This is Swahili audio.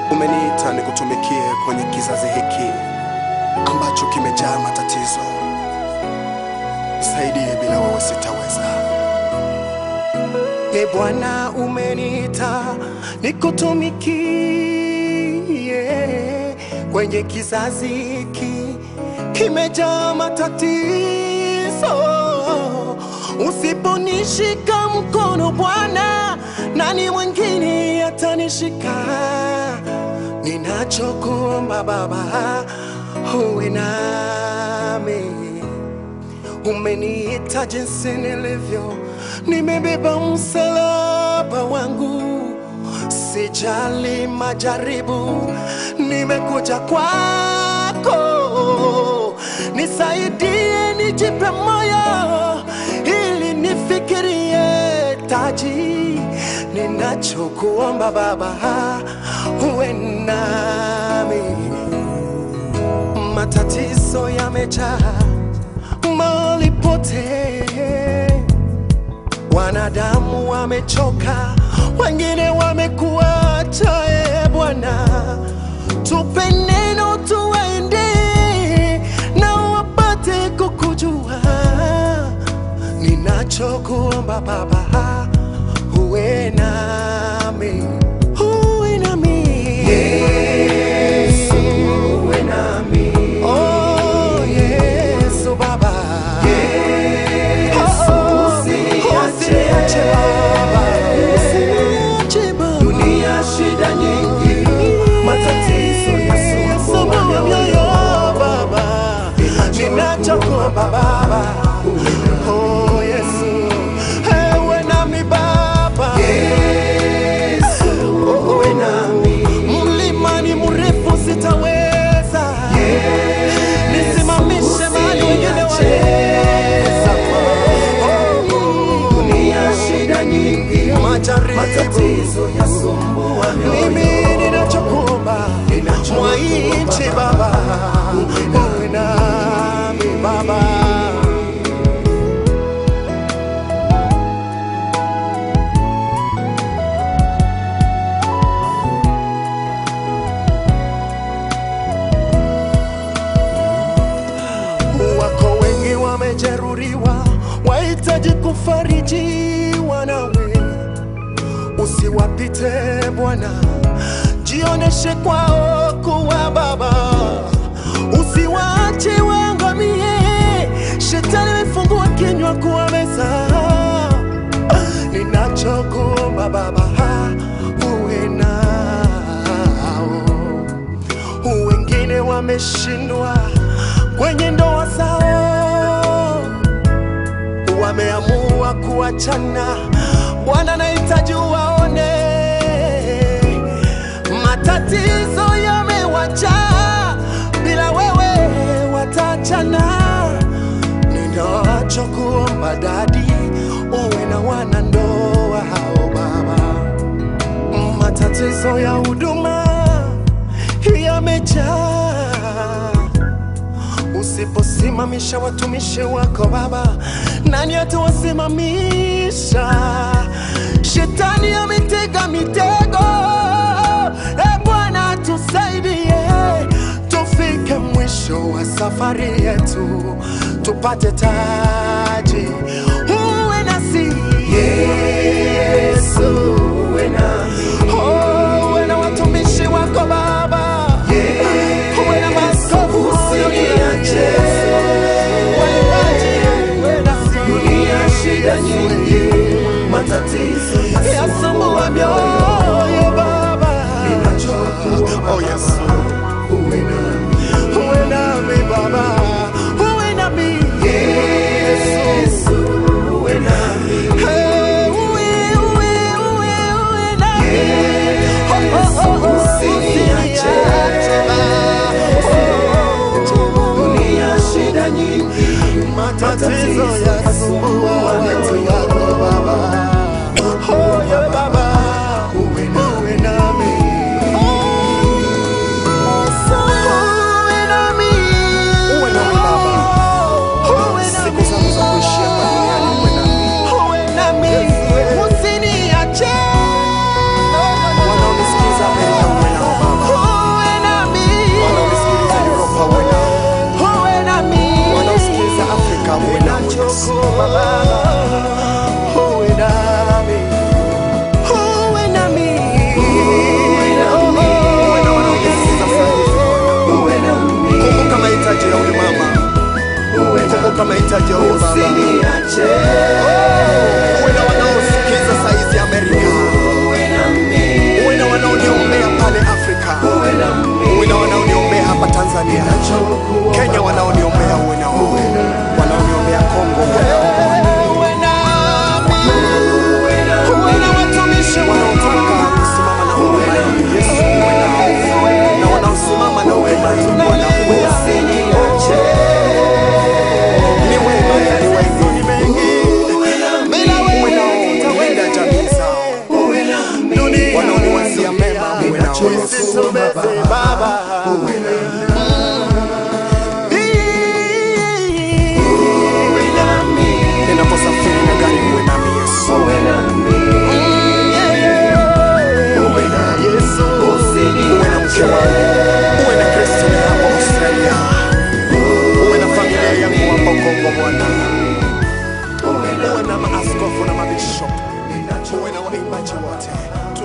Umeniita nikutumikie kwenye kizazi hiki ambacho kimejaa matatizo. Nisaidie, bila wewe sitaweza. E Bwana, umeniita nikutumikie kwenye kizazi hiki kimejaa matatizo. Usiponishika mkono Bwana, nani mwingine atanishika? Ninachokuomba Baba, uwe nami umeniita jinsi nilivyo, nimebeba msalaba wangu, sijali majaribu, nimekuja kwako, nisaidie, nijipe moyo ili nifikirie taji. Ninachokuomba Baba, uwe nami, matatizo yamejaa mahali pote, wanadamu wamechoka, wengine wamekuacha. E Bwana, tupe neno tuwaende na wapate kukujua. Ninachokuomba Baba, uwe nami, uwe nami Yesu, uwe nami Oh, Yesu Baba. Oh, oh, usiniache Baba. Usiniache Baba. Dunia shida nyingi, matatizo yasumbua mioyo. Baba. Ninachokuomba Baba. Oh, Yesu. Ewe nami Baba. Uwe nami, Mlima ni mrefu sitaweza. Nisimamishe mahali wengine waweza. Oh, dunia shida nyingi, majaribu matatizo yasumbua mioyo. mimi ninachokuomba mwaiche baba uwe nami baba wako wengi wamejeruhiwa wahitaji kufarijiwa nawe usiwapite Bwana, jioneshe kwao kuwa Baba, usiwaache waangamie. Shetani amefungua kinywa kuwameza. Ninachokuomba Baba, uwe nao. Wengine wameshindwa kwenye ndoa zao wameamua kuachana. Bwana, nahitaji uwaone, matatizo yamewajaa, bila wewe wataachana. Ninachokuomba dadi, uwe na wanandoa hao Baba, matatizo ya huduma yamejaa Usiposimamisha watumishi wako Baba, nani atawasimamisha? Shetani ametega mitego. E Bwana, tusaidie tufike mwisho wa safari yetu, tupate taji. Uwe nasi Yesu, Uwe nami, Oh, uwe na watumishi wako Baba, uwe na maaskofu usiniache. Waimbaji, uwe nasi. dunia shida nyingi, matatizo Yasumbua yasumbua mioyo. mioyo Baba, Ninachokuomba Oh, yes. uwe nami, uwe nami Baba, uwe nami Yesu. Yesu, uwe nami, Hey, uwe, uwe, uwe, uwe nami. Oh, oh, oh, oh, usiniache. Baba. dunia shida nyingi, matatizo yasumbua watu wako Baba. Oh, yeah, Baba, uwe nami. Uwe nami. Uwe nami Baba. Uwe Siku nami. zangu za kuishia hapa duniani uwe nami. Uwe nami. Usiniache. Wanaonisikiza Amerika uwe nao Baba. tunahitaji wewe Baba. usiniache Uwe na wanaosikiza saizi Amerika, uwe nami uwe na wanaoniombea pale Afrika, uwe nami uwe na wanaoniombea hapa Tanzania, Kenya, wanaoniombea uwe na wao, wanaoniombea Kongo, uwe na wao. Uwe nami, uwe nami uwe na watumishi wanaotaka kusimama na huduma hii, Yesu uwe nao, na wanaosimama na huduma hii Bwana uwe nao. usiniache Ni wengi, ni wengi, ni wengi. bila Uwe wewe nao, linda jamii zao, uwe nami wanaoniwazia mema, uwe nao Yesu. tumeze Baba. uwe nami Ninaposafiri na gari uwe nami Yesu. uwe nami uwe nami Yesu, Uwe na mke wangu, uwe na Kristo hapo Australia, uwe na familia yangu hapo Kongo Bwana, uwe na maaskofu na mabishop, uwe na waimbaji wote.